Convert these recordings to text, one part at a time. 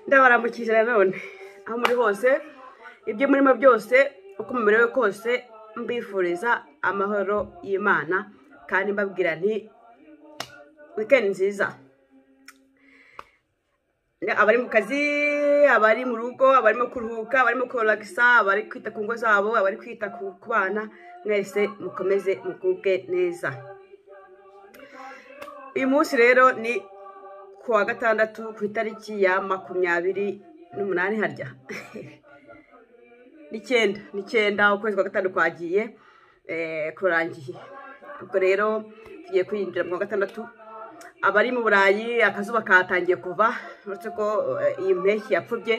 ndabarambukije nanone aho muri hose ibyo murimo byose uko muberewe kose mbifuriza amahoro y'imana kandi mbabwira nti wikendi nziza abari mu kazi abari mu rugo abarimo kuruhuka abarimo koragisa abari kwita ku ngo zabo abari kwita ku bana mwese mukomeze mugubwe neza uyu munsi rero ni ku wa gatandatu ku itariki ya makumyabiri n'umunani harya n'icyenda n'icyenda ukwezi kwa gatanu kwagiye kurangiye ubwo rero tugiye kwinjira mu wa gatandatu abari mu burayi akazuba katangiye kuva uretse ko iyi mpeshyi yapfubye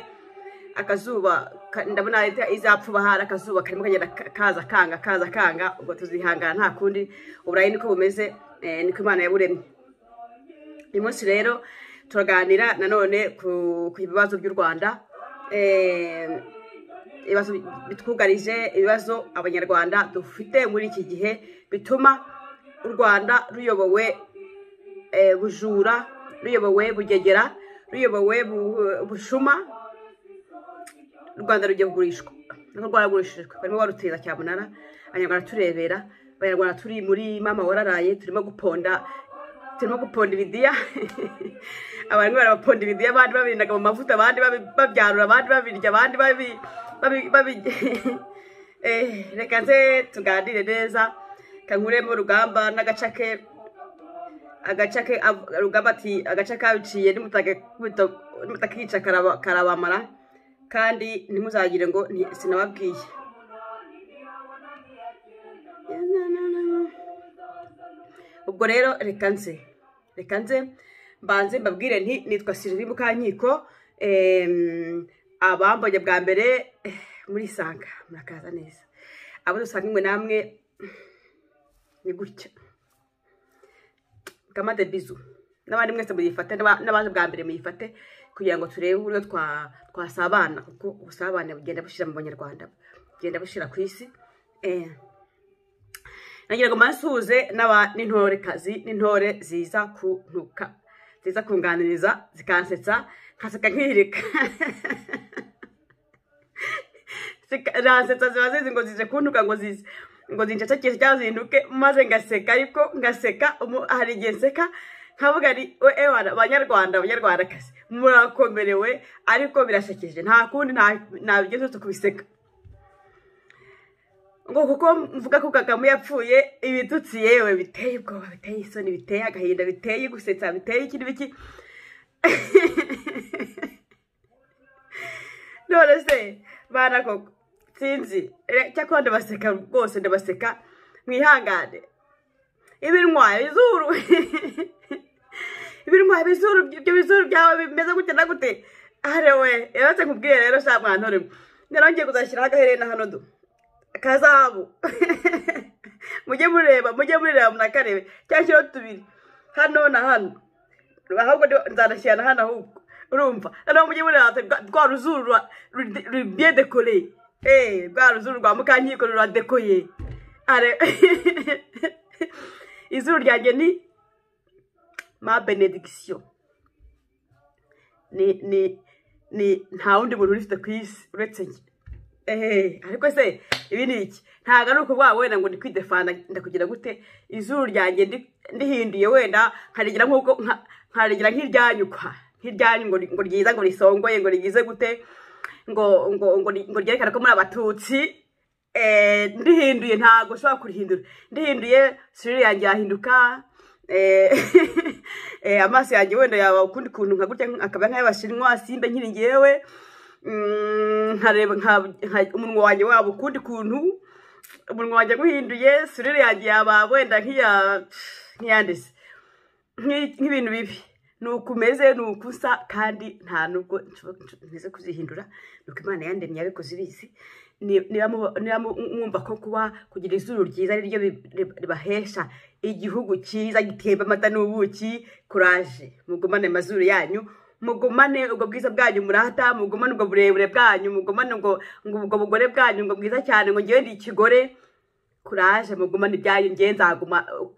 akazuba ndabona izapfuba hari akazuba karimo kagenda kaza kanga kaza kanga ubwo tuzihangana nta kundi uburayi niko bumeze niko imana yaburemye uyu munsi rero turaganira nanone ku bibazo by'u rwanda ibibazo bitwugarije ibibazo abanyarwanda dufite muri iki gihe bituma u rwanda ruyobowe bujura ruyobowe bugegera ruyobowe bushuma u rwanda rugiye kugurishwa niko rwaragurishijwe barimo baruteza cyamunara abanyarwanda turebera abanyarwanda turi muri mama wararaye turimo guponda turimo guponda ibidiya abantu barabaponda ibidiya abandi babirindaga mu mavuta abandi babyarura abandi babirya abandi babi reka nze tuganire neza kankuremo rugamba n'agaca ke agaca ke rugamba ati agaca kabiciye nimutakica karabamara kandi ntimuzagire ngo sinababwiye ubwo rero reka nze reka nze mbanze mbabwire nti nitwa sirivi mukankiko abambonye bwa mbere muri sanga murakaza neza abo dusanga imwe namwe ni gutya kamade bizu n'abandi mwese muyifate n'abaje bwa mbere muyifate kugira ngo turebe uburyo twasabana kuko ubusabane bugenda bushyira mu banyarwanda bugenda bushyira ku isi nagira ngo mansuhuze n'intorekazi n'intore ziza kuntuka ziza kunganiriza zikansetsa nkaseka nkihirika zirasetsa ziba zizi ngo zije kuntuka ngo zize ngo zinshacakishe cyangwa zihinduke maze ngaseka ariko ngaseka hari igihe nseka nkavuga ari ewana abanyarwanda abanyarwandakazi murakomerewe ariko birasekeje nta kundi ntabigeze uretse kubiseka ngo kuko mvuga ko kagame yapfuye ibitutsi yewe biteye ubwoba biteye isoni biteye agahinda biteye gusetsa biteye iki n'ibiki none se bana koko sinzi cyakora ndabaseka rwose ndabaseka mwihangane ibinwa bizuru ibinwa bizuru ibyo bizuru byawe bimeze gute na gute arewe yabatse nkubwiye rero sha mwana urimo rero ngiye kuzashyiraho agaherena hano du kazabu mujye mureba mujye mureba munakarebe cyangwa kiriho tubiri hano na hano ahubwo nzanashyira na hano ahubwo urumva noneho mujye mureba rwa ruzuru rubiye dekore eee rwa ruzuru rwa mukankiko ruradekoye izuru ryanjye ni ma benedikisiyo ni ni ni nta wundi muntu urifite ku isi uretse njye eee ariko se ibi ni iki ntabwo ari ukuvuga wenda ngo ni kwidefana ndakugira gute izuru ryanjye ndihinduye wenda nkarigira nk'uko nkarigira nk'iryanyukwa nk'iryanyu ngo ryiza ngo risongoye ngo rigize gute ngo ngo ngo ryerekane ko muri abatutsi ndihinduye ntabwo ushobora kurihindura ndihinduye sirire yanjye yahinduka amaso yanjye wenda yaba ukundi kuntu nka gutya akaba nk'ay'abashinwa simbe nkiri ngewe nkareba umunwa wanjye waba ukundi kuntu umunwa wanjye guhinduye sirire yanjye yaba wenda nk'iyandese nk'ibintu bibi ni uko umeze ni uko usa kandi nta nubwo ntize kuzihindura ni uko imana yandemye yabikoze ibizi niba mwumva ko kuba kugira izuru ryiza ari ryo ribahesha igihugu cyiza gitemba amata n'ubuki kuraje mugumane amazuru yanyu mugumane ubwo bwiza bwanyu murata mugumane ubwo burebure bwanyu mugumane ubwo bugore bwanyu ubwo bwiza cyane ngo ngewe ni ikigore kuraje mugumane ibyanyu ngewe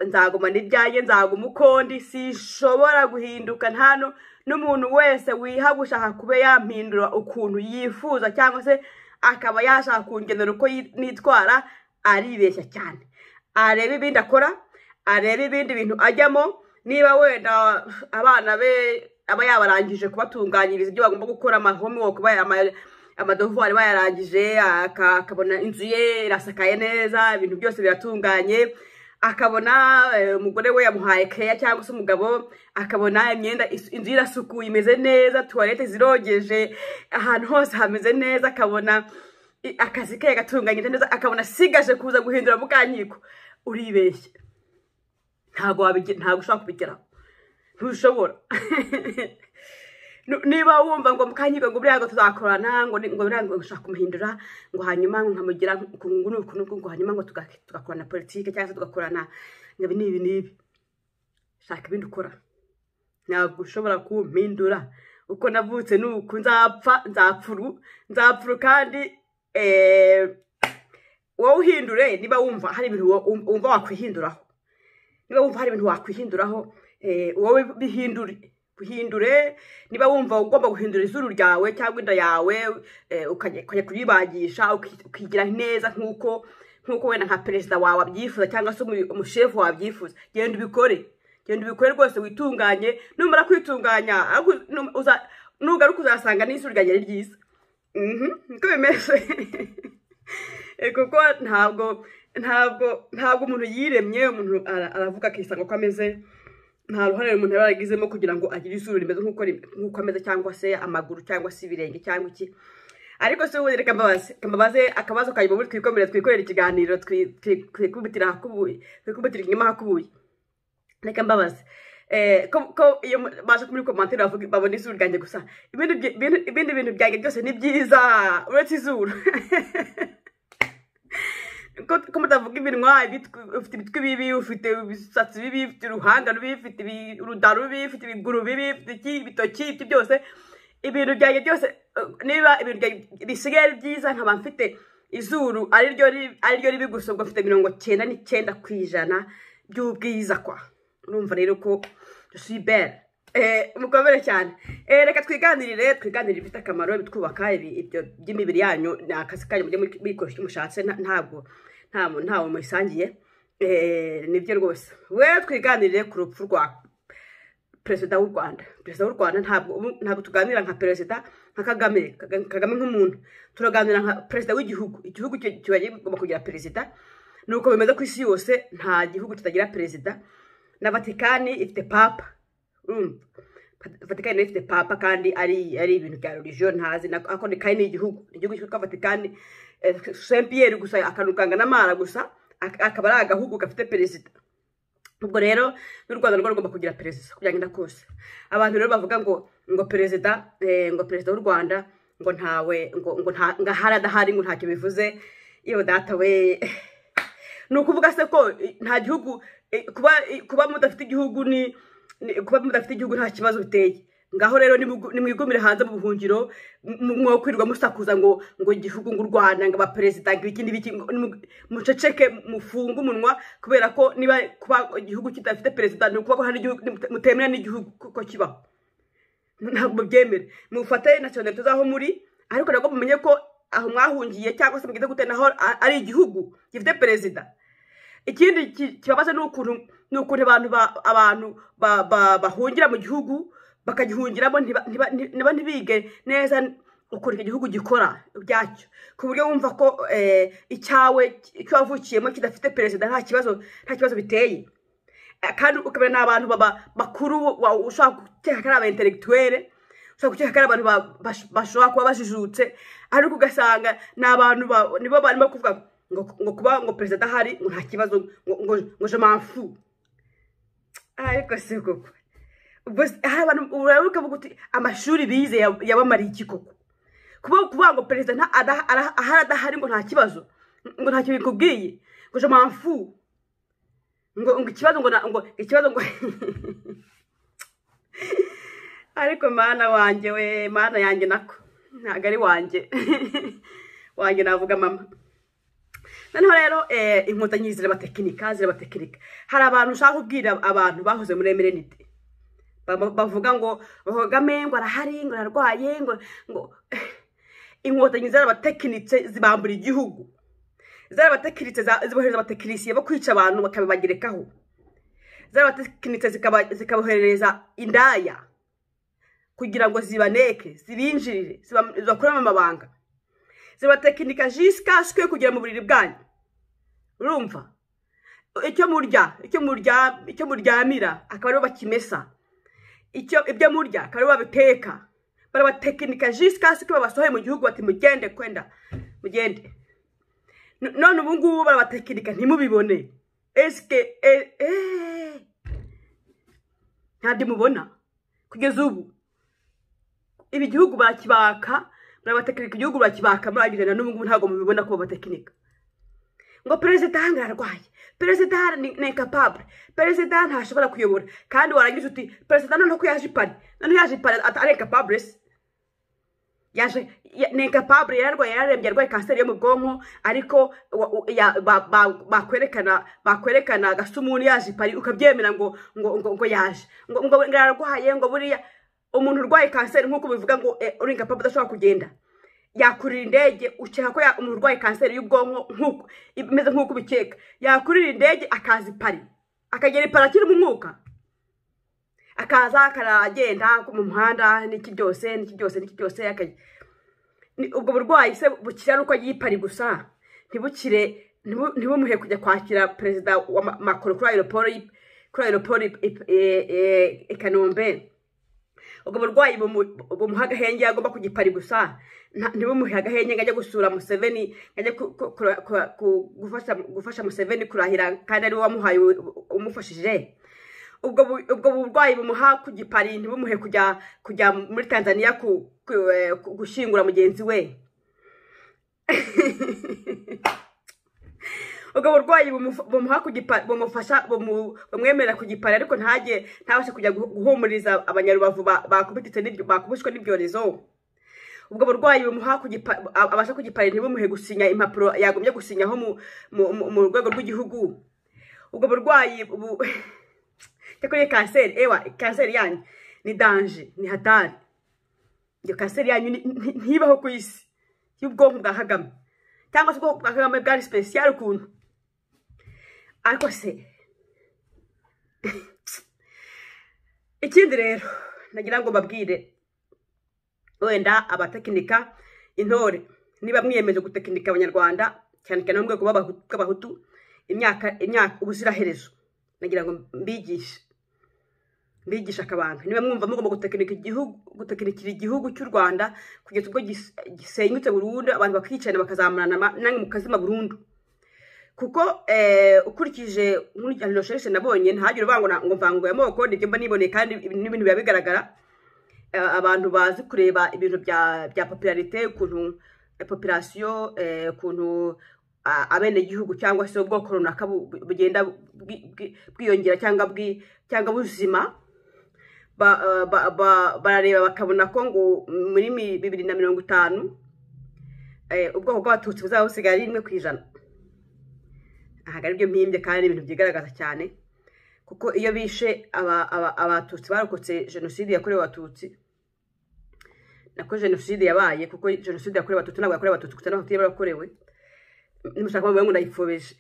nzagumana ibyanyu nzaguma uko ndi sishobora guhinduka nta n'umuntu wese wiha gushaka kuba yampindura ukuntu yifuza cyangwa se akaba yashaka kungenera uko yi- nitwara aribeshya cyane areba ibindi akora areba ibindi bintu ajyamo niba wenda abana be aba yabarangije kubatunganyiriza ibyo bagomba gukora amahomework baya- ama- amadevuwari bayarangije aka- akabona inzu ye irasakaye neza ibintu byose biratunganye akabona eh, umugore we yamuhaye keya cyangwa se umugabo akabona imyenda is- inzu ye irasukuye imeze neza tuwarete zirogeje ahantu hose hameze neza akabona i- akazi ke gatunganyije neza akabona asigaje kuza guhindura mukankiko uribeshya ntabwo wabige- ntabwo ushobora kubigeraho ntushobora Nu- niba wumva ngo mukanyirwe ngo buriya ngo tuzakorana ngo ni- ngo buriya ngo gushaka kumuhindura ngo hanyuma ngo nkamugira ku ngu n'uku n'uku ngo hanyuma ngo tuga- tugakorana politike cyangwa se tugakorana ngo ibi n'ibi n'ibi shaka ibindi ukora ntabwo ushobora kumpindura uko navutse n'uku nzapfa nzapfuru nzapfuru kandi eh, wowe uhindure niba wumva hari ibintu wo- wum- wumva wakwihinduraho niba wumva hari ibintu wakwihinduraho eh, wowe bihindure bihindure niba wumva ugomba guhindura izuru ryawe cyangwa inda yawe eh, ukajya ukajya kuyibagisha uki- ukigira neza nk'uko nk'uko wenda nka perezida wawe abyifuza cyangwa se umu- umushefu wawe abyifuza genda ubikore genda ubikore rwose witunganye numara kwitunganya ariko num- uza- nugaruka uzasanga n'izuru ryanjye ari ryiza Mhm, niko bimeze Eh, kuko ntabwo ntabwo ntabwo umuntu yiremye umuntu ara- aravuga akisanga uko ameze nta ruhare umuntu yaba yaragizemo kugira ngo agire izuru rimeze nk'uko rim- nk'uko ameze cyangwa se amaguru cyangwa se ibirenge cyangwa iki ariko se ubundi reka mbabaze reka mbabaze akabazo kanyuma ubundi twikomerere twikorere ikiganiro twi- twi- twikubitire ahakubuye twikubitire inyuma ahakubuye reka mbabaze Eh, ko ko iyo mu- baje muri komantere bavuga babona izuru ryanjye gusa ibindi byi- ibindi- ibindi bintu byanjye byose ni byiza uretse izuru ko ko mutavuga iminwa ibitwi- ufite ibitwi bibi ufite ibisatsi bibi ufite uruhanga rubi ufite ibi- uruda rubi ufite ibiguru bibi ufite iki ibitoki ibyo byose ibintu byanjye byose eh, niba ibintu byanjye bisigaye ari byiza nkaba mfite izuru ariryo ri- ariryo ribi gusa ubwo mfite mirongo cyenda n'icyenda ku ijana by'ubwiza kwa urumva rero ko sibere mukomere cyane Eh, reka twiganirire twiganirire ibifite akamaro ibitwubaka ibi- ibyo by'imibiri yanyu ni akazi kanyu mujye mwikora icyo mushatse nta- ntabwo nta mu- ntawe mubisangiye Eh, nibyo rwose we twiganirire ku rupfu rwa perezida w'u rwanda perezida w'u rwanda ntabwo ubu- ntabwo tuganira nka perezida nka kagame Kaga- kagame nk'umuntu turaganira nka perezida w'igihugu igihugu ki- kiba kigomba kugira perezida nuko bimeze ku isi yose nta gihugu kitagira perezida na vatikani ifite papa urumva vatikani nayo ifite papa kandi ari ari ibintu bya religion ntazi na- ariko ni kandi ni igihugu ni igihugu cyitwa vatikani saint pierre gusa akantu kangana amara gusa ak- akaba ari agahugu gafite perezida ubwo rero n'u rwanda rwo rugomba kugira perezida uko byagenda kose abantu rero bavuga ngo ngo perezida eh, ngo perezida w'u rwanda ngo ntawe ngo ngo nta ngo ahari adahari ngo ntacyo bivuze iyo data we ni ukuvuga se ko eh, nta gihugu eh, kuba eh, kuba mudafite igihugu ni ni- kuba mudafite igihugu nta kibazo biteye ngaho rero nimugu- nimwigumire hanze mu buhungiro mu- mwokwirirwa musakuza ngo ngo igihugu ngo u rwanda ngo abaperezida ngo iki n'ibiki ngo nimu- muceceke mufunge umunwa kubera ko niba kuba igihugu kidafite perezida ni ukuvuga ko hari igihugu mutemera n'igihugu ko kibaho ntabwo byemere mufate nationalite z'aho muri ariko nabwo mumenye ko aho mwahungiye cyangwa se mugize gute naho a- ari igihugu gifite perezida ikindi ki- kibabaza ni ukuntu ni ukuntu abantu ba- abantu ba- ba- bahungira mu gihugu bakagihungiramo ntiba- ntiba- ntiba ntibige neza ukuntu icyo gihugu gikora byacyo ku buryo wumva ko eh, icyawe icyo wavukiyemo kidafite perezida nta kibazo nta kibazo biteye kandi ukabona ni abantu baba- bakuru wa- ushobora gukeka ko ari aba intellectuelle ushobora gukeka ko ari abantu ba- bash- bashobora kuba bajijutse ariko ugasanga ni abantu ba- nibo barimo kuvuga ngo ngo kuba ngo perezida ahari ngo nta kibazo ngo ngo ngo je m'en fous. ariko si koko ubwo se- hari abantu urabuka uti amashuri bize yab- yabamariye iki koko kuba kuvuga ngo perezida nta- ada- ara- ahari adahari ngo nta kibazo ngo ntacyo bikubwiye ngo je m'en fous ngo ngo ikibazo ngo na- ngo ikibazo ngo ariko mana wanjye we mana yanjye nako ntabwo ari wanjye wanjye navuga mama noneho rero eh, inkotanyi zirabatekinika zirabatekinika hari abantu ushaka kubwira abantu bahoze muri emerenide Ba- bavuga ngo bahogame ngo arahari ngo ararwaye ngo ngo inkotanyi zarabatekinitse zibambura igihugu zarabatekinitse za- zibohereza abatekinisiye bo kwica abantu bakabibagerekaho zarabatekinitse zikaba- zikaboherereza indaya kugira ngo zibaneke zibinjirire ziba- zibakuremo amabanga zibatekinika jisika sikwe kugera mu buriri bwanyu urumva icyo murya icyo murya icyo muryamira akaba aribo bakimesa icyo ibyo murya akaba aribo babiteka barabatekinika jisika sikwe babasohoye mu gihugu bati mugende kwenda mugende N- none ubu ngubu barabatekinika ntimubibone esike e- eee. ntabwo mubona kugeza ubu ibi gihugu barakibaka barabatekinika igihugu barakibaka muragirana n'ubu ngubu ntabwo mubibona ko babatekinika ngo perezida hano ararwaye perezida hano ni ni incapable perezida ntashobora kuyobora kandi warangiza uti perezida noneho ko yaje ipari noneho yaje ipari ata- ari incapable se yaje ya- ni incapable yararwaye yararembye arwaye kanseri yo mu bwonko ariko wa- u- ya- ba- ba- bakwerekana bakwerekana gasumuni yaje ipari ukabyemera ngo ngo ngo ngo yaje ngo ngo ngo ararwaye ngo buriya umuntu urwaye kanseri nk'uko bivuga ngo eh, uri incapable udashobora kugenda yakurira indege ukeka ko ya- umuntu urwaye kanseri y'ubwonko nk'uko imeze nk'uko ubikeka yakurira indege akaza ipari akagera ipari akirimo umwuka akaza akaragenda mu muhanda n'iki byose n'iki byose n'iki byose akajya Ni- ubwo burwayi se bukira ari uko agiye ipari gusa ntibukire ntibu- ntibumuhe kujya kwakira perezida wa Ma- macron kuri aeroport y'i- kuri aeroport i- i- e- e- i kanombe ubwo burwayi bumu- bumuha agahenge agomba kujya ipari gusa Nta- ntibumuhe agahenge ngo ajye gusura museveni ngo ajye ku- ku- kura- kura- ku- gufasha gufasha museveni kurahira kandi ari we wamuhaye u- umufashije ubwo bu- ubwo burwayi bumuha ku gipari ntibumuhe kujya kujya muri tanzania ku, ku, eh, ku- gushyingura mugenzi we ubwo burwayi bumufa- bumuha ku gipari bumufasha bumu- bumwemerera ku gipari ariko ntajye ntabashe kujya guhu- guhumuriza abanyarubavu ba- bakubititse n'ibyo- bakubiswe n'ibyorezo ubwo burwayi bumuha ku gipa- ab- abasha ku gipari ntibumuhe gusinya impapuro yagombye gusinyaho mu- mu- mu- mu rwego rw'igihugu ubwo burwayi ubu cyakora iyo kanseri ewa kanseri yanyu ni danje ni hatari iyo kanseri yanyu ni- ni- ntibaho ku isi y'ubwonko bwa kagame cyangwa se ubwonko bwa kagame bwari sipesiyare ukuntu ariko se ikindi rero nagira ngo mbabwire wenda abatekinika intore niba mwiyemeje gutekinika abanyarwanda cyane cyane bo mu rwego b'Abahu- bw'abahutu imyaka imyaka ubuziraherezo nagira ngo mbigishe mbigisha akabanga niba mwumva mugomba gutekinika igihugu gutekinikira igihugu cy'u rwanda kugeza ubwo gis- gisenyutse burundu abantu bakicana bakazamurana ama- namwe mukazima burundu kuko eh, ukurikije muri recherche nabonye ntihagire uvuga ngo na- ngo mvanguye amoko nibyo mba niboneye kandi ibi ni ibintu biba bigaragara eh, abantu bazi kureba ibintu bya bya popularite ukuntu eh, population eh, ukuntu a- abenegihugu cyangwa se ubwoko runaka bu- bu- bugenda bwi- bwi- bwiyongera cyangwa bwi cyangwa buzima ba- eh, ba- ba- barareba bakabona ko ngo muri mi- bibiri na mirongo itanu eh, ubwoko bw'abatutsi buzaba busigaye ari rimwe ku ijana ntabwo ari byo mpimbye kandi ni ibintu byigaragaza cyane kuko iyo bishe aba- aba- abatutsi barokotse jenoside yakorewe abatutsi nako jenoside yabaye kuko jenoside yakorewe abatutsi ntabwo yakorewe abatutsi gusa n'abatutsi yarakorewe nimushaka kuvuga ngo ndayifobeje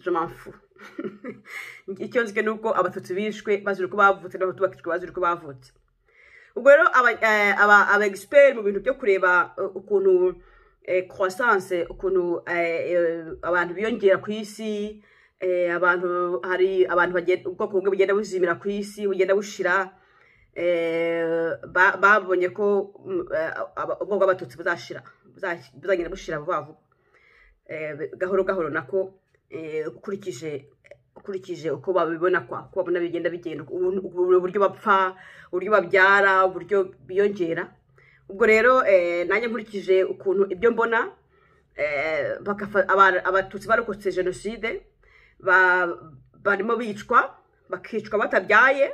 je m'en fous. icyo nzi ni uko abatutsi bishwe bazira uko bavutse n'abatutsi bakicwa bazira uko bavutse ubwo rero aba eh, aba- aba expert mu bintu byo kureba eh, ukuntu eh, croissance ukuntu eh, eh, abantu biyongera ku isi eh, abantu hari abantu bagenda ubwoko bumwe bugenda buzimira ku isi bugenda bushira eh, ba- babonye ko mm, eh, aba- ubwoko bw'abatutsi buzashira buza- buzagenda bushira vuba vuba Eh, bi- gahoro gahoro nako eh, ukurikije ukurikije uko babibona kwa uko babona bigenda bigenda ubu- ubu- uburyo bapfa uburyo babyara uburyo biyongera ubwo rero eh, nanjye nkurikije ukuntu ibyo mbona eh, bakafa- aba- abatutsi barokotse jenoside ba- barimo bicwa bakicwa batabyaye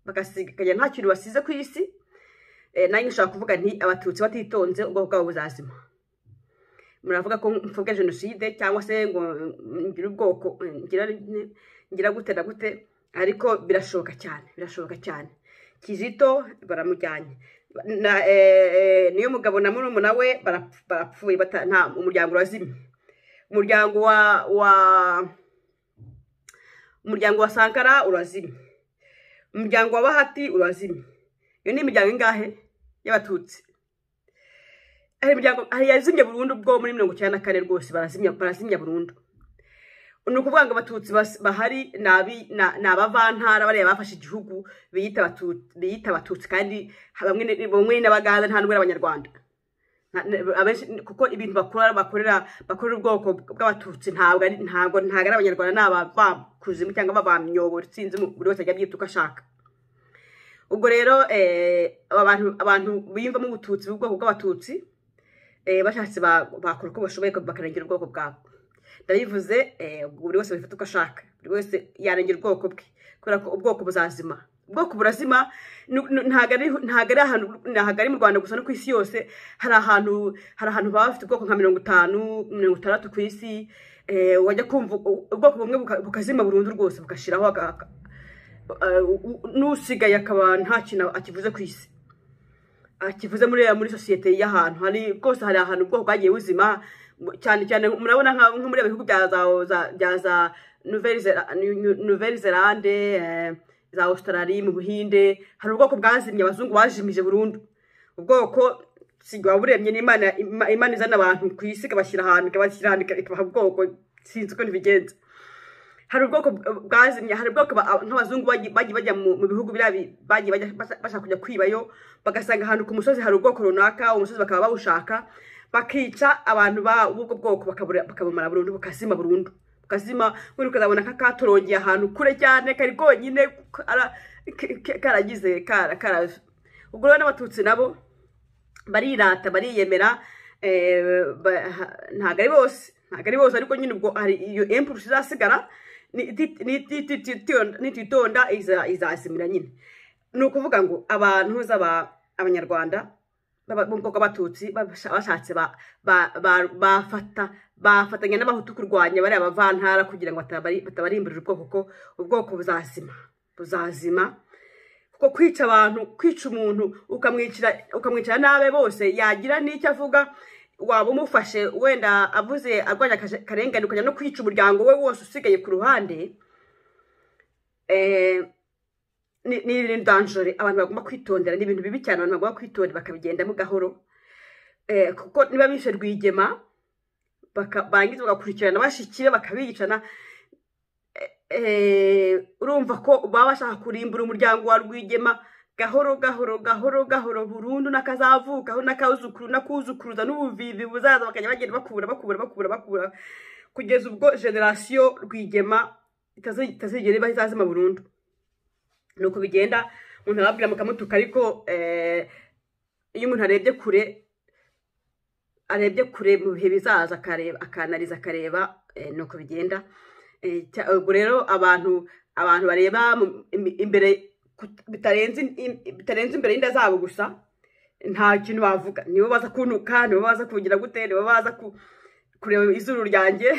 bagasigaye nta kintu basize ku isi Eh, nanjye nshobora kuvuga nti abatutsi batitonze ubwoko bwabo buzazima muravuga ko mfubwe jenoside cyangwa se ngo mm, ngire ubwoko mm, ngira ngira gute na gute ariko birashoboka cyane birashoboka cyane kizito baramujyanye na eh, eh, niyo mugabo na murumuna we barapf- barapfuye bata- nta umuryango urazimye umuryango wa wa umuryango wa sankara urazimye umuryango wa bahati urazimye iyo ni imiryango ingahe y'abatutsi hari imiryango hari yazimye burundu bwo muri mirongo icyenda na kane rwose barazimya barazimya burundu ni ukuvuga ngo abatutsi bas- bahari ni abi- na- ni abavantara bariya bafashe igihugu biyita Abatu- biyita abatutsi kandi bamwe ni- bamwe n'abaganda nta n'ubwo ari abanyarwanda Nta- ne- abenshi kuko ibintu bakora bakorera bakorera ubwoko bw'abatutsi ntabwo ari ntabwo ntabwo ari abanyarwanda ni abakuzimu cyangwa babamyoboro sinzi mu- buri wese ajya abyita uko ashaka ubwo rero eh, aba bantu abantu biyumvamo ubututsi ubwoko bw'abatutsi eh, bashatse ba- bakora uko bashoboye bakarengera ubwoko bwabo ndabivuze eh, buri wese wifata uko ashaka buri wese yarengera ubwoko bwe kubera ko ubwoko buzazima ubwoko burazima nu- nu- ntabwo ari ntabwo ari ahantu ntabwo ari mu rwanda gusa no ku isi yose hari ahantu hari ahantu baba bafite ubwoko nka mirongo itanu mirongo itandatu ku isi eh, wajya kumva u- ubwoko bumwe buka- bukazima burundu rwose bugashiraho aka- aka- eh, u- u- n'usigaye akaba nta kintu akivuze ku isi akivuze muri muri sosiyete y'ahantu hari bwose hari ahantu ubwoko bwagiye buzima mu- cyane cyane murabona nka nko muri bihugu bya za za- bya za Nouvelle Zela- Nu- Nu- Nouvelle Zelande eh, za Australie mu Buhinde hari ubwoko bwazimye abazungu bajimije burundu ubwoko sinzi waba uremye n'Imana Ima- Imana izana abantu ku isi ikabashyira ahantu ikabashyira ahantu ika- ikabaha ubwoko sinzi uko ntibigenza hari ubwoko bw- bwazimye hari ubwoko ba- nk'abazungu bagiye bagiye bajya mu mu bihugu biriya bi- bagiye bajya basa- bashaka kujya kwibayo bagasanga ahantu ku musozi hari ubwoko runaka umusozi bakaba bawushaka bakica abantu ba- b'ubwo bwoko bakabura- bakabumara burundu bukazima burundu bukazima buri ukazabona nk'akatorongeye ahantu kure cyane kari konyine kara- k- k- karagize kara kara ubwo rero n'abatutsi nabo barirata bariyemera eh, ba- ha- ntabwo ari bose ntabwo ari bose ariko nyine ubwo hari iyo empurusi izasigara nititonda izasimira nyine ni ukuvuga ngo abantu z'aba- abanyarwanda baba- bo mu bwoko bw'abatutsi babasha- bashatse ba- ba- ba- bafata bafatanya n'abahutu kurwanya bariya bavantara kugira ngo batabari- batabarimburira ubwoko ko ubwoko buzazima buzazima kuko kwica abantu kwica umuntu ukamwicira ukamwicira nabe bose yagira n'icyo avuga waba umufashe wenda avuze arwanya akaje- akarengane ukajya no kwica umuryango we wose usigaye ku ruhande eh, ni ni ibintu danjore abantu bagomba kwitondera ni ibintu bibi cyane abantu bagomba kwitondera bakabigendamo gahoro Eh, kuko niba bishe rwigema baka- barangiza bagakurikirana bashyikiye bakabicana eh, urumva ko baba bashaka kurimbura umuryango wa rwigema gahoro gahoro gahoro gahoro burundu n'akazavukaho n'akazukuru n'akuzukuruza n'ubuvivi buzaza bakajya bagenda bakura bakura bakura bakura kugeza ubwo generasiyo rwigema itazi- itazigera ibaho izazima burundu ni uko bigenda umuntu arababwira mukamutuka ariko eh, iyo umuntu arebye kure arebye kure mu bihe bizaza akareba akanariza akareba eh, ni uko bigenda Eh, cya- ubwo rero abantu abantu bareba mu- im- imbere kut- bitarenze im- bitarenze imbere y'inda zabo gusa nta kintu bavuga nibo baza kuntuka nibo baza kugira gute nibo baza ku- kureba izuru ryanjye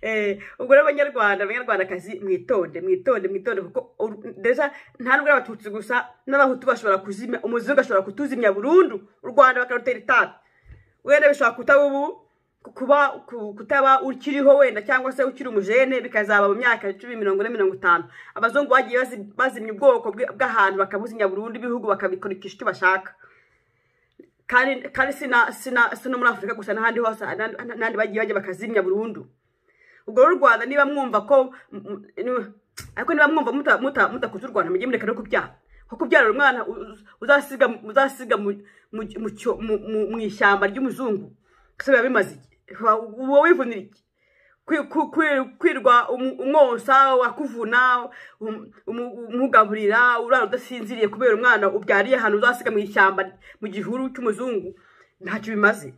Eh, ubwo rero abanyarwanda abanyarwandakazi mwitonde mwitonde mwitonde kuko ur- deja nta nubwo ari abatutsi gusa n'abahutu bashobora kuzimya umuzungu ashobora kutuzimya burundu u rwanda bakarutera itabi wenda bishobora kutaba ubu ku- kuba ku- kutaba ukiriho wenda cyangwa se ukiri umujene bikazaba mu myaka icumi mirongo ine mirongo itanu abazungu bagiye bazi- bazimya ubwoko bwe- bw'ahantu bakabuzimya burundu ibihugu bakabikurikisha icyo bashaka kandi kandi sina sina sino muri afurika gusa n'ahandi hose n'ahandi n'ahandi bagiye bajya bakazimya burundu ubwo rero u rwanda niba mwumva ko m- m- ariko niba mwumva muta- muta- mudakuza u rwanda mujye mureka no kubyara kuko kubyarira umwana u- u- uzasiga uzasiga mu- mu mu cyo- mu- mu- mu ishyamba ry'umuzungu ese biba bimaze iki Wa- uba wivunira iki Kwi- ku- kwi- kwirwa umu- umwosa wakuvuna um- umu- umugaburira urara udasinziriye kubera umwana ubyariye ahantu uzasiga mu ishyamba mu gihuru cy'umuzungu ntacyo bimaze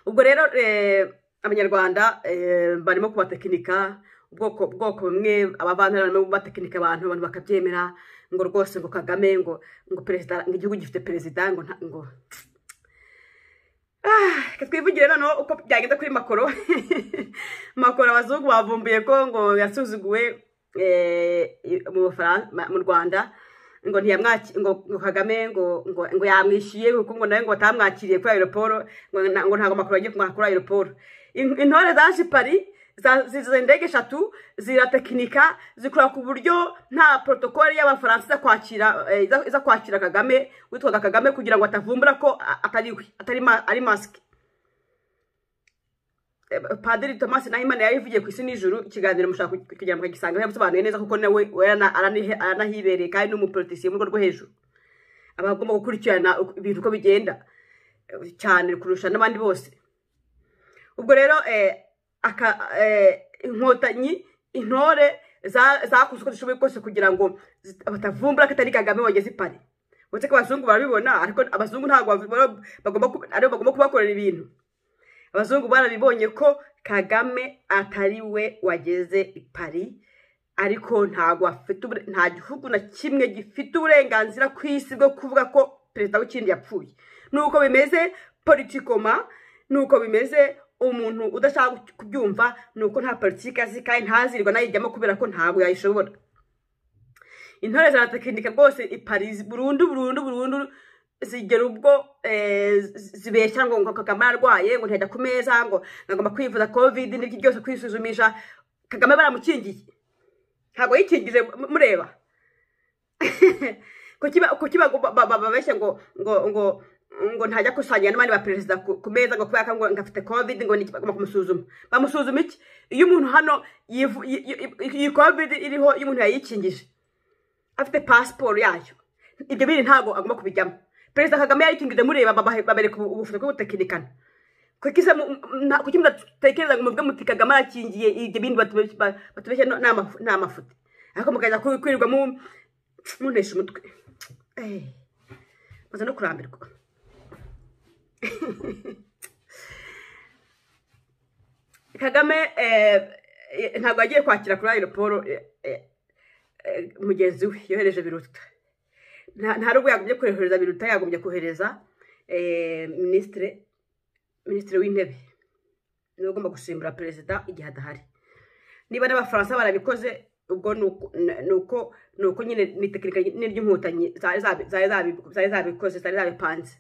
ubwo rero eh, abanyarwanda eh, barimo kubatekinika ubwoko bwoko bumwe abavandimwe barimo batekinika abantu abantu bakabyemera ngo rwose ngo kagame ngo ngo perezida ngo igihugu gifite perezida ngo nta- ngo Ah, reka twivugire noneho uko byagenze kuri makoro makoro abazungu bavumbuye ko ngo yasuzuguwe eh, mu Bufaran- ma- mu rwanda ngo ntiyamwaki ngo ngo kagame ngo ngo ngo yamwishyuye kuko ngo nawe ngo batamwakiriye kuri aeroporo ngo na- ngo ntabwo amakuru agiye kumwaka kuri aeroporo In- intore zaje i paris za- zize indege eshatu ziratekinika zikora ku buryo nta protokole y'abafaransa iza kwakira eh, iza- iza kwakira kagame witwaga kagame kugira ngo atavumbura ko a- atari we atari ma- ari masike Eh, padiri thomas nahimana yabivugiye ku isi nijoro ikiganiro mushaka ku- kugira ngo agisange yabisobanuye neza kuko nawe we arana- aranihe- aranahibereye kandi ni umuporotisiye mu rwego rwo hejuru aba agomba gukurikirana uko- ibintu uko bigenda eh, cyane kurusha n'abandi bose ubwo rero eh, aka- eh, inkotanyi intore za- zakoze uko zishoboye kose kugira ngo zit- batavumbura ko atari kagame wageze i pari uretse ko abazungu barabibona ariko abazungu ntabwo babi- bagomba ku- aribo bagomba kubakorera ibintu abazungu barabibonye ko kagame atari we wageze i paris ariko ntabwo afite ubure- nta gihugu na kimwe gifite uburenganzira ku isi bwo kuvuga ko perezida w'ikindi yapfuye nuko bimeze politikoma nuko bimeze umuntu udashaka kubyumva nuko nta politiki azi kandi ntazirirwa nayijyamo kubera ko ntabwo yayishobora intore zaratekinika rwose i paris burundu burundu burundu zigera ubwo eh, zi- zibeshya ngo ngo kagame ararwaye ngo ntiyajya ku meza ngo ngagomba kwivuza covid n'ibyo byose kwisuzumisha kagame baramukingiye ntabwo yikingije mu- mureba kuki ba- kuki bago- ba- ba- babeshya ngo ngo ngo ngo ntajya gusangira n'abandi ba perezida ku ku meza ngo kubera ko ngo ngo afite covid ngo niki bagomba kumusuzuma bamusuzuma iki iyo umuntu hano yivu- yi- yi- iyi covid iriho iyo umuntu yayikingije afite pasiporo yayo ibyo biri ntabwo agomba kubijyamo perezida kagame yarikingije mureba babahe- babereka ubu- ubushobozi bwo gutekinikana kuki se mu- nta- kuki mudatekereza ngo muvuge muti kagame arakingiye ibyo bindi batubeshya ba- batubeshya no- ni amafu- ni amafuti ariko mukajya kwi- kwirirwa mu- muntesha umutwe Eh, maze no kurambirwa kagame eh, eh, ntabwo yagiye kwakira kuri aeroporo eh, eh, eh, mugenzi we yohereje biruta nta nta rugo yagombye kohereza biruta yagombye kohereza eh, minisitiri minisitiri w'intebe niwe ugomba gusimbura perezida igihe adahari niba n'abafaransa barabikoze ubwo ni uko- ni- ni uko ni uko nyine ni tekinika nyine ry'inkotanyi zari zabi- zari zabi- zari zabikoze zari zabipanze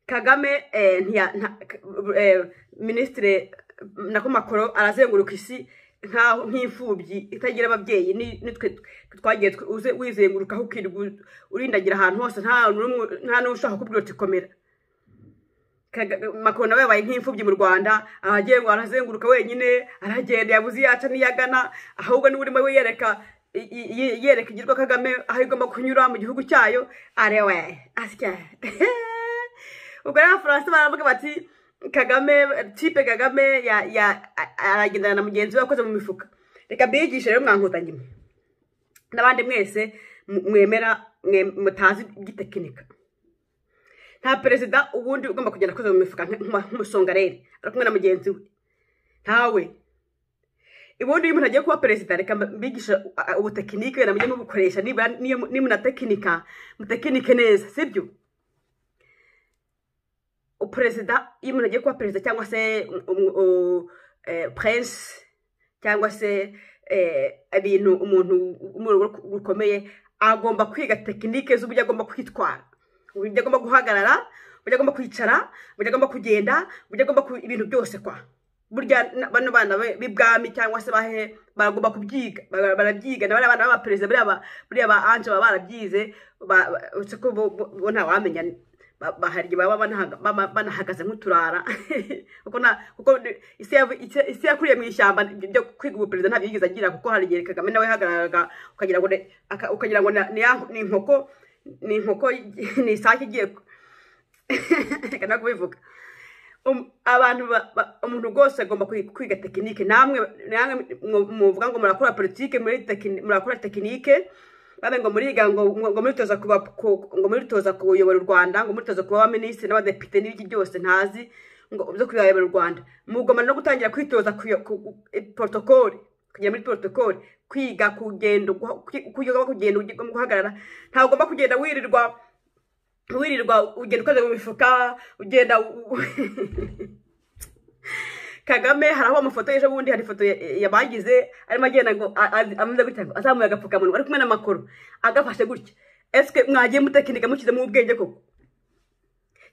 kagame eh, ntiya- nta- k- eh, minisitiri nako makoro arazenguruka isi nkaho nk'imfubyi itagira ababyeyi ni- nitwe tw- twagiye tw- uze- wizengurukaho ukirwa u- urindagira ahantu hose nta n'umwe- nta n'uwo ushaka kubwira uti komera Kaga- makoro nawe yabaye nk'imfubyi mu rwanda aragiye ngo arazenguruka wenyine aragenda yabuze iyo aca n'iyo agana ahubwo niwe urimo yereka i- i- i- yereka igirwa kagame aho igomba kunyura mu gihugu cyayo arewe asya ubwo rero abafaransa baravuga bati kagame tipe kagame ya- ya- a- aragendana na mugenzi we akoze mu mifuka reka mbiyigishe rero mwankotanyi mwe n'abandi mwese mu- mwemera mwe- mutazi iby'itekinika nta perezida ubundi ugomba kugenda akoze mu mifuka nk- nk- nk'umusongareri ari kumwe na mugenzi we ntawe ubundi iyo umuntu agiye kuba perezida reka mbigisha uh, ubutekinike wenda mujye mubukoresha niba niyo- niba munatekinika mutekinike neza sibyo perezida iyo umuntu agiye kuba perezida cyangwa se um- um- u- eh, prince cyangwa se eh, ibintu umuntu wo mu rugo rukomeye agomba kwiga tekinike z'uburyo agomba kwitwara uburyo agomba guhagarara uburyo agomba kwicara uburyo agomba kugenda uburyo agomba ku- ibintu byose kwa burya na- bano bana be- b'ibwami cyangwa se bahe baragomba kubyiga bara- barabyiga na bariya bana b'abaperezida buriya ba- buriya ba anje baba barabyize ba- ba- uretse ko bo bo- bo ntawamenya ba- baharya baba banahaga- baba banahagaze nk'uturara kuko nta kuko isi yavu- isi- isi yakuriye mu ishyamba ryo kwiga ubuperezida ntabyo yigeze agira kuko hari igihe kagame nawe yahagararaga ukagira ngo ne- aka- ukagira ngo na- ni ya- ni inkoko ni inkoko ni isake igiye ku- reka nakubivuga Um- abantu ba- ba- umuntu rwose agomba kwi- kwiga tekinike namwe namwe mwo- muvuga ngo murakora politike muri tekini- murakora tekinike babe ngo muriga ngo ngo ngo muritoza kuba ku- ngo muritoza kuyobora u Rwanda ngo muritoza kuba abaminisitiri n'abadepite n'ibiki byose ntazi ngo byo kuyobora u Rwanda mugomba no gutangira kwitoza kuyo- ku- ku- i- protokole kugera muri protokole kwiga kugenda guha- kwi- kwiga kugenda ugomba guhagarara ntabwo ugomba kugenda wirirwa wirirwa ugenda ukoze mu mifuka ugenda u- u- kagame hari aho amafoto y'ejo bundi hari ifoto ya- yabagize arimo agenda ngo a- a- ameze gutya ngo azamuye agapfukamunwa ari kumwe n'amakoro agafashe gutya esike mwagiye mutekinika mushyizemo ubwenge koko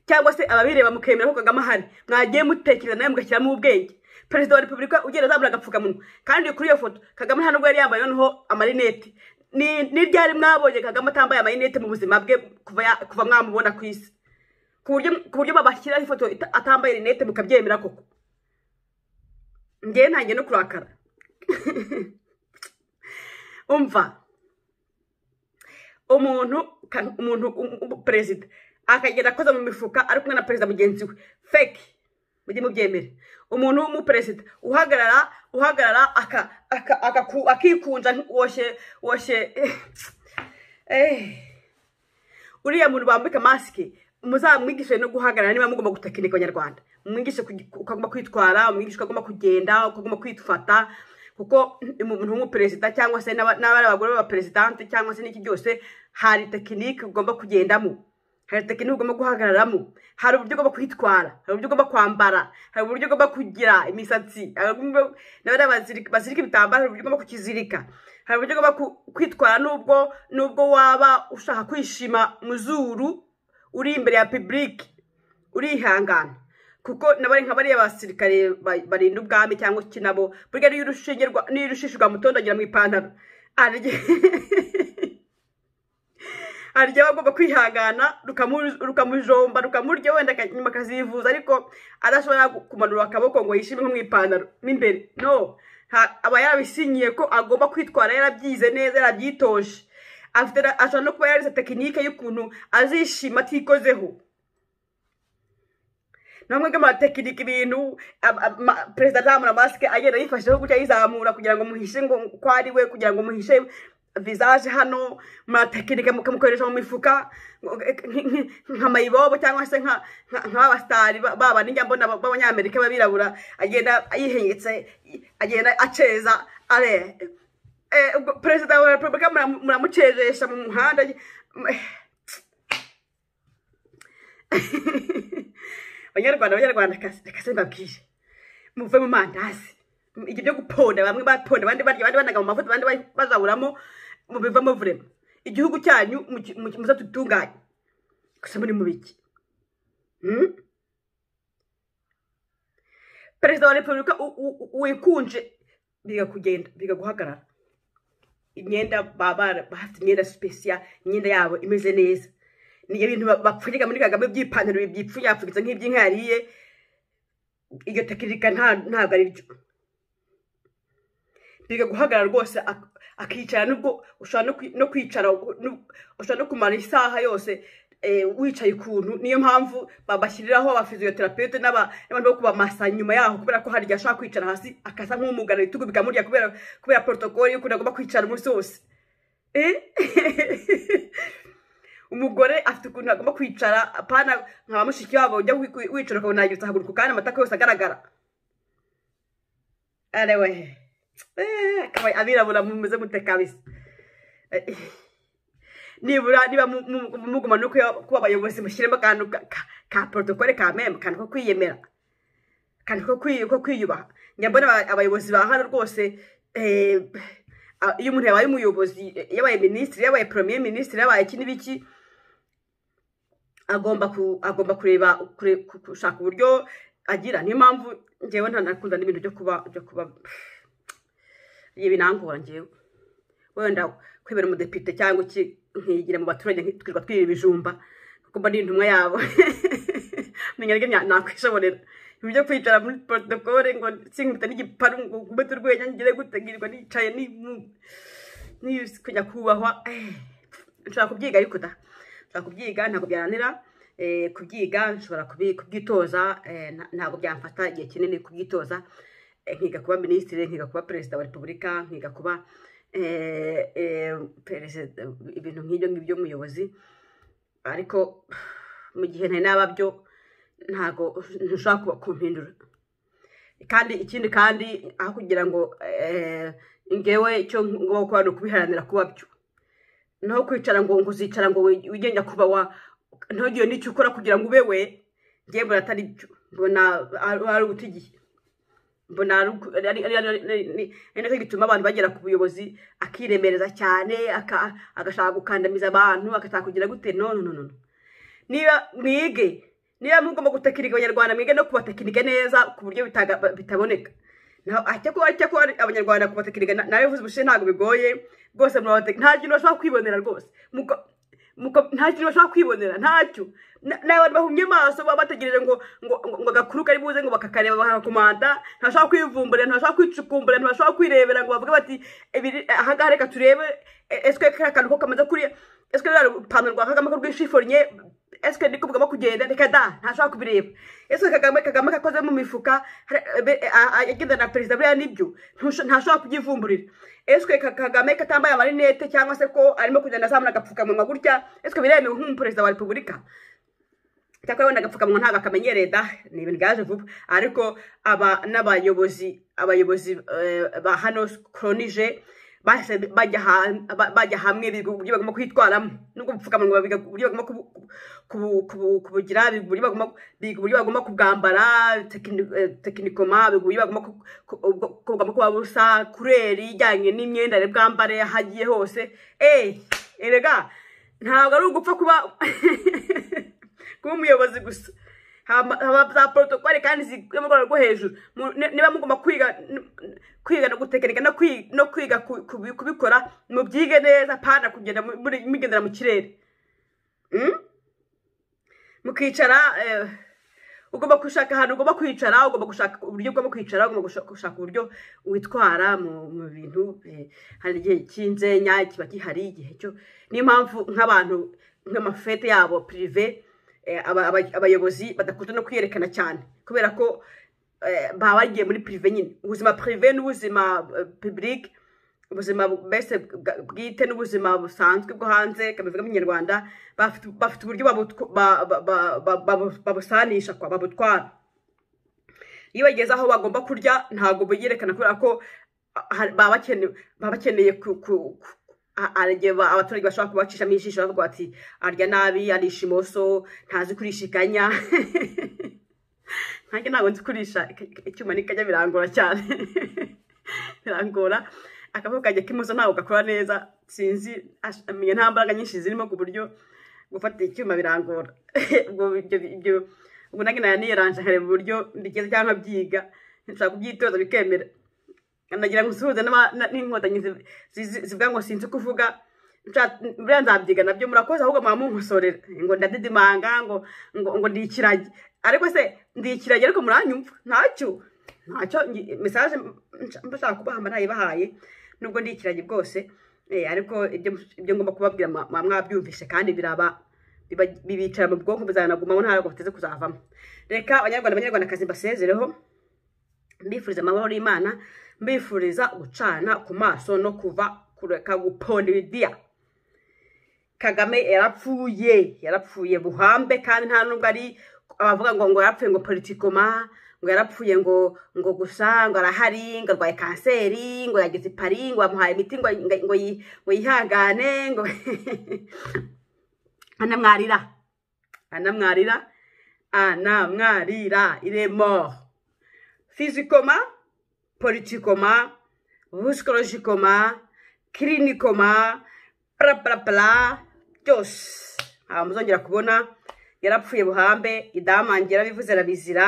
cyangwa se ababireba mukemera ko kagame ahari mwagiye mutekereza nawe mugashyiramo ubwenge perezida wa repubulika ugenda azamura agapfukamunwa kandi kuri iyo foto kagame nta nubwo yari yambaye noneho amarinete ni ni ryari mwabonye kagame atambaye amarinete mu buzima bwe kuva ya- kuva mwamubona ku isi ku buryo ku buryo babashyiraho ifoto ita- atambaye rinete mukabyemera koko ngewe ntangiye no kurakara umva umuntu ka- umuntu um- um- perezida akagenda akoza mu mifuka ari kumwe na perezida mugenzi we feki mujye mubyemere umuntu w'umuperezida uhagarara uhagarara aka aka- akaku- akikunja woshe woshe eh. uriya muntu bambika masike muzamwigishe no guhagarara niba mugomba gutekinika abanyarwanda mwigishe kugi- uko agomba kwitwara umwigisha uko agomba kugenda uko agomba kwifata kuko umuntu w'umuperezida cyangwa se n'aba- n'abari abagore b'abaperezidante cyangwa se n'iki byose hari tekinike ugomba kugendamo hari tekinike ugomba guhagararamo hari uburyo ugomba kwitwara hari uburyo ugomba kwambara hari uburyo ugomba kugira imisatsi hari uburyo- n'abariya bazirika bazirika ibitambaro hari uburyo ugomba kukizirika hari uburyo ugomba ku- kwitwara nubwo nubwo waba ushaka kwishima mu zuru uri imbere ya pibulike urihangana kuko nabari nka bariya basirikare ba- barinda ubwami cyangwa iki nabo burya n'iyo urushinge rwa- n'iyo urushishijwe amutondagira mu ipantaro hari igihe hari igihe aba agomba kwihangana rukamu- rukamujomba rukamurya wenda aka- nyuma akazivuza ariko adashobora gu- kumanura akaboko ngo yishime nko mu ipantaro mo imbere no Ha- aba yarabisinyiye ko agomba kwitwara yarabyize neza yarabyitoje afite na- ashobora no kuba yarize tekinike y'ukuntu azishima atikozeho namwe bw'amatekinike ibintu ab- ab- ma- perezida azamura masike agenda yifasheho gutya ayizamura kugira ngo muhishe ngo ko ari we kugira ngo muhishe visaje hano muratekinike mukamukoresha mu mifuka nk- nk- nka mayibobo cyangwa se nka nka- nk'abasitari ba- ba bandi njya mbona ba- b'abanyamerika b'abirabura agenda yihengetse agenda aceza are eh, ubwo perezida wa repubulika muramu- muramuceresha mu muhanda abanyarwanda abanyarwanda reka se mbabwire muve mu mandazi ibyo byo guponda bamwe baponda abandi barya abandi banaga mu mavuta abandi ba- bazaburamo mubivamo vurema igihugu cyanyu muki- muki- muze dutunganye gusa muri mu biki Hmm? perezida wa repubulika u- u- u- wikunje biga kugenda biga guhagarara imyenda baba bafite imyenda special imyenda yabo imeze neza ni ibintu ba- bapfunyika muri kagame by'ipantaro byipfunyapfunyitse nk'iby'inka yariye iyo tekinika nta- ntabwo ari byo biga guhagarara rwose ak- akicara nubwo ushobora no kwi- no kwicara uko- nu- ushobora no kumara isaha yose eh, wicaye ukuntu niyo mpamvu babashyiriraho abafiziyoterapete n'abantu bo kubamasa nyuma yaho kubera ko hari igihe ashobora kwicara hasi akasa nk'umugana ibitugu bikamurya kubera kubera porotokoli y'ukuntu agomba kwicara umunsi wose Eh? umugore afite ukuntu agomba kwicara apana nka mushiki wabo ujya wi- wicara ukabona yagiye haguruka kandi amatako yose agaragara arewe Eh, akaba abirabura mumeze mute kabisa Eh, nibura niba mu- mu- muguma no kuba kuba abayobozi mushyiremo akantu ka- ka- ka porotokole ka meme akantu ko kwiyemera akantu ko kwi- ko kwiyubaha njya mbona aba- abayobozi ba hano rwose eh, a- iyo umuntu yabaye umuyobozi eh, yabaye minisitiri yabaye premier minisitiri yabaye iki n'ibiki agomba ku agomba kureba kure- ku- gushaka uburyo agira niyo mpamvu ngewe ntanakunda n'ibintu byo kuba byo kuba ibi binangora ngewe wenda kwibera umudepite cyangwa iki nkigira mu baturage nki- twirirwa twiba ibijumba kuko mba ari intumwa yabo menya rero nya- nakwishoborera ibi byo kwicara muri protokole ngo sinkubita n'igiparu ngo nkubite urwenya ngire gutegirirwa nicaye ni mu- ni kujya kubahwa eh, nshobora kubyiga ariko da nshobora kubyiga ntabwo byananira eh, kubyiga nshobora kubi- kubyitoza eh, nta- ntabwo byamfata igihe kinini kubyitoza Eh, nkiga kuba minisitiri nkiga kuba perezida wa repubulika nkiga kuba eh, eh, perezida ibintu nk'ibyo ngibyo umuyobozi ariko mu gihe ntari nababyo ntabwo ntushobora kuba- kumpindura kandi ikindi kandi aho kugira ngo eh, ngewe icyo ngomba gukora ni ukubiharanira kuba byo naho kwicara ngo ngo uzicara ngo wi- wigenge kuba wa ntugire n'icyo ukora kugira ngo ube we ngewe mbona atari byo mbona ari ari uguta igihe mbona ari uku- ari- ari- ari- ari- ni- ari nacyo gituma abantu bagera ku buyobozi akiremereza cyane aka- agashaka gukandamiza abantu agashaka kugira gute no no no no niba mwige niba mugomba gutekinika abanyarwanda mwige no kubatekinika neza ku buryo bitaga- bitaboneka naho ajya kuba ajya kuba abanyarwanda kubatekinika na- nawe uvuze ubushize ntabwo bigoye rwose murabatekinika nta kintu bashobora kwibonera rwose Muko- muko- nta kintu bashobora kwibonera ntacyo Na- ni abantu bahumye amaso baba bategereje ngo ngo ngo- ngo agakuru kari buze ngo bakakareba bakakomanda ntibashobora kwivumbura ntibashobora kwicukumbura ntibashobora kwirebera ngo bavuge bati "Ibiri- ahangaha reka turebe e- eswe kariya kantu ko kamaze kuriya eswe ruriya rupantaro rwa kagame ko rwishifonye esike niko mugomba kugenda reka da ntashobora kubireba ese kagame kagame kakoze mu mifuka hari- be- a- a- agenda na perezida buriya nibyo Ntusho- ntashobora kubyivumburira esike kagame katambaye amarinete cyangwa se ko arimo kugenda azamura agapfukamunwa gutya esike biremewe nk'umuperezida wa repubulika cyakora wenda agapfukamunwa ntabwo akamenyereye da ni ibintu byaje vuba ariko aba n'abayobozi abayobozi eh, ba hano koronije bahise bajya ha- ba- bajya hamwe biga uburyo bagomba kwitwaramo nubwo ubupfukamunwa biga uburyo bagomba kubu- kubu- kubu- kubugira biga uburyo bagomba- biga uburyo bagomba kubwambara tekini- eh, tekinikoma biga uburyo bagomba ku- ku- ubwo- ko bugomba kuba busa kureri ijyanye n'imyenda rero bwambare aho agiye hose eee erega ntabwo ari ugupfa kuba kuba umuyobozi gusa haba haba za porotokole kandi ziri mu rwego rwo hejuru Mu- ni- niba mugomba kwiga n- kwiga no gutekinika no kwi- no kwiga ku- ku- kubikora mubyige neza pana kugenda mu- muri- mugendera mu kirere Mm? mukicara eh, ugomba gushaka ahantu ugomba kwicara ugomba gushaka uburyo ugomba kwicara ugomba gusha- gushaka uburyo witwara mu mu bintu eh, hari igihe cy'inzenya kiba gihari igihe cyo niyo mpamvu nk'abantu nk'amafete yabo pirive eh, aba- aba- abayobozi badakunda no kwiyerekana cyane kubera ko eh, baba bagiye muri pirive nyine ubuzima pirive n'ubuzima pibulike ubuzima mbese bwa- bwite n'ubuzima busanzwe bwo hanze kabivuga mu kinyarwanda bafite bafite uburyo babutw- ba- ba- ba- ba- babu- babusanisha kwa babutwara iyo bageze aho bagomba kurya ntabwo biyerekana kubera ko ah, hari- baba bakeneye baba bakeneye ku- ku- ku- a- hari igihe ba- abaturage bashobora kubacishamo ijisho bavuga bati arya nabi arisha imoso ntazi kurisha ikanya nanjye ntabwo nzi kurisha ik- ik- icyuma n'ikajya birangora cyane birangora akavuga kajya k'imoso ntabwo gakora neza sinzi ash- menya nta mbaraga nyinshi zirimo ku buryo gufata icyuma birangora ubwo ibyo ibyo ubwo nanjye nari niyeranje nkareba uburyo mbigeze cyangwa nkabyiga nshaka kubyitoza bikemera nagira ngo nsuhuze n'aba- na- n'inkotanyi zi- zi- zi- zivuga ngo sinzi kuvuga Nsha- buriya nzabyiga nabyo murakoze ahubwo mwaba munkosorera ngo ndadidimanga ngo ngo ngo ndi ikiragi ariko se ndi ikiragi ariko muranyumva ntacyo ntacyo ngi- mesaje nsha- mba nshaka kubaha mba nayibahaye nubwo ndi ikiragi bwose eh, ariko ibyo ibyo ngomba kubabwira mwa- mwa- mwabyumvishe kandi biraba biba- bibicara mu bwonko bizanagumamo ntabwo biteze kuzavamo reka abanyarwanda abanyarwandakazi mbasezereho mbifuriza amahoro y'imana mbifuriza gucana ku maso no kuva kureka guponda ibidiya kagame yarapfuye yarapfuye buhambe kandi nta nubwo ari abavuga ngo ngo yarapfuye ngo politikoma ngo yarapfuye ngo ngo gusa ngo arahari ngo arwaye kanseri ngo yageze i Paris ngo bamuhaye imiti ngo ngo- ngo yi- ngo yihangane ngo anamwarira anamwarira anamwarira iremo fizikoma politikoma busikolojikoma kirinikoma purapurapura byose ntabwo muzongera kubona yarapfuye buhambe idamange yarabivuze arabizira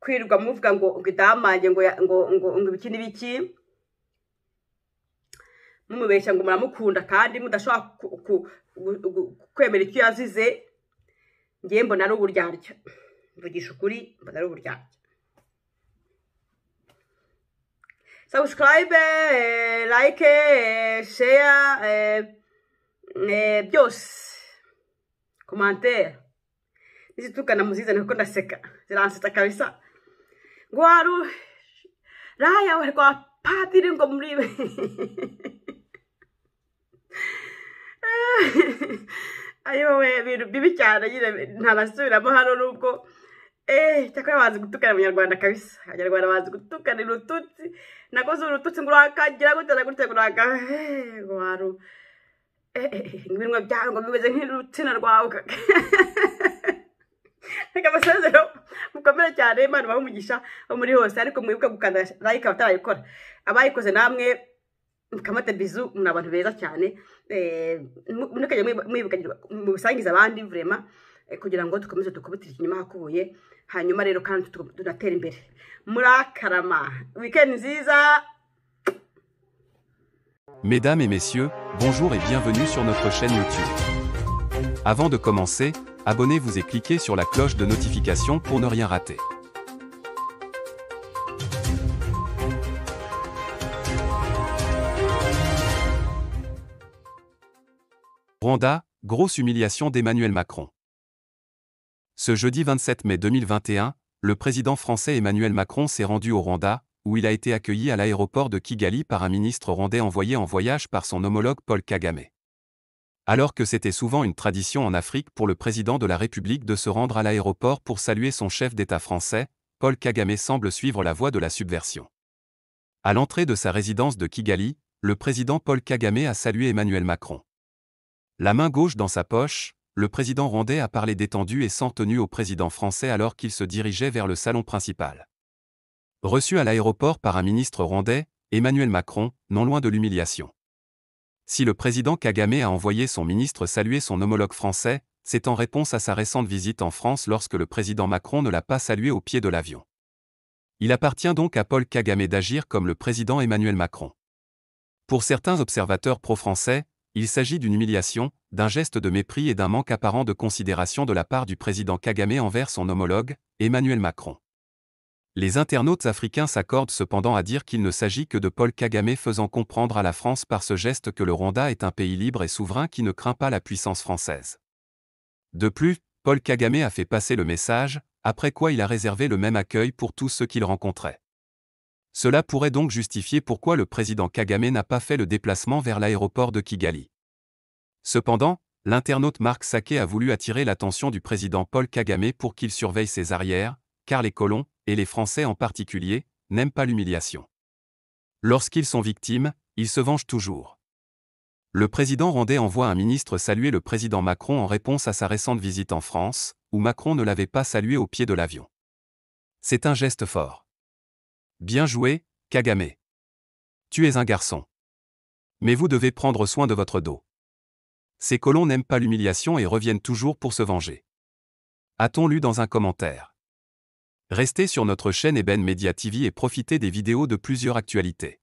kwirirwa muvuga ngo ngo idamange ngo ya- ngo ngo ngo ibiki n'ibiki mumubeshya ngo muramukunda kandi mudashobora ku- ku- gu- gu- kwemera icyo yazize ngewe mbona ari uburyarya mvugisha ukuri mbona ari uburyarya subscribe, eh, like, eh, share, eh, eh, byose. Commentaire. Nizitukana muzizane kuko ndaseka. Ziransetsa kabisa. Ngo waru raya we rwa padiri ngo muribe. Ayo we ibintu bibi cyane nyine ntanasubiramo hano nubwo Eh, cyakora bazi gutukana abanyarwanda kabisa abanyarwanda bazi gutukana urututsi nakoze urututsi ngo urakagira gute na gute ngo uraka eh, ngo waru eh, eh, eh, ibinwa byawe ngo bimeze nk'urutsina rwawe kaka. reka amasezero mukomere cyane imana ibahe umugisha wo muri hose ariko mwibuke gukanda like abatarayikora abayikoze namwe mukamata bizu muri abantu beza cyane eh, mu- mukajya mwibu- mwibukanyirwa mubisangiza abandi vurema kugira ngo dukomeze dukubitire ikinyuma hakubuye hanyuma rero kandi tu- tunatera imbere murakarama weekend nziza Mesdames et messieurs, bonjour et bienvenue sur notre chaîne YouTube. Avant de commencer, abonnez-vous et cliquez sur la cloche de notification pour ne rien rater. Rwanda, grosse humiliation d'Emmanuel Macron. Ce jeudi 27 mai 2021, le président français Emmanuel Macron s'est rendu au Rwanda, où il a été accueilli à l'aéroport de Kigali par un ministre rwandais envoyé en voyage par son homologue Paul Kagame. Alors que c'était souvent une tradition en Afrique pour le président de la République de se rendre à l'aéroport pour saluer son chef d'État français, Paul Kagame semble suivre la voie de la subversion. À l'entrée de sa résidence de Kigali, le président Paul Kagame a salué Emmanuel Macron. La main gauche dans sa poche, le président rwandais a parlé détendu et sans tenue au président français alors qu'il se dirigeait vers le salon principal. Reçu à l'aéroport par un ministre rwandais, Emmanuel Macron, non loin de l'humiliation. Si le président Kagame a envoyé son ministre saluer son homologue français, c'est en réponse à sa récente visite en France lorsque le président Macron ne l'a pas salué au pied de l'avion. Il appartient donc à Paul Kagame d'agir comme le président Emmanuel Macron. Pour certains observateurs pro-français, il s'agit d'une humiliation, d'un geste de mépris et d'un manque apparent de considération de la part du président Kagame envers son homologue, Emmanuel Macron. Les internautes africains s'accordent cependant à dire qu'il ne s'agit que de Paul Kagame faisant comprendre à la France par ce geste que le Rwanda est un pays libre et souverain qui ne craint pas la puissance française. De plus, Paul Kagame a fait passer le message, après quoi il a réservé le même accueil pour tous ceux qu'il rencontrait. Cela pourrait donc justifier pourquoi le président Kagame n'a pas fait le déplacement vers l'aéroport de Kigali. Cependant, l'internaute Marc Saquet a voulu attirer l'attention du président Paul Kagame pour qu'il surveille ses arrières, car les colons, et les Français en particulier, n'aiment pas l'humiliation. Lorsqu'ils sont victimes, ils se vengent toujours. Le président rwandais envoie un ministre saluer le président Macron en réponse à sa récente visite en France, où Macron ne l'avait pas salué au pied de l'avion. C'est un geste fort. Bien joué, Kagame. Tu es un garçon. Mais vous devez prendre soin de votre dos. Ces colons n'aiment pas l'humiliation et reviennent toujours pour se venger. A-t-on lu dans un commentaire Restez sur notre chaîne Eben Media TV et profitez des vidéos de plusieurs actualités.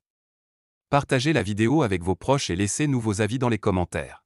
Partagez la vidéo avec vos proches et laissez-nous vos avis dans les commentaires.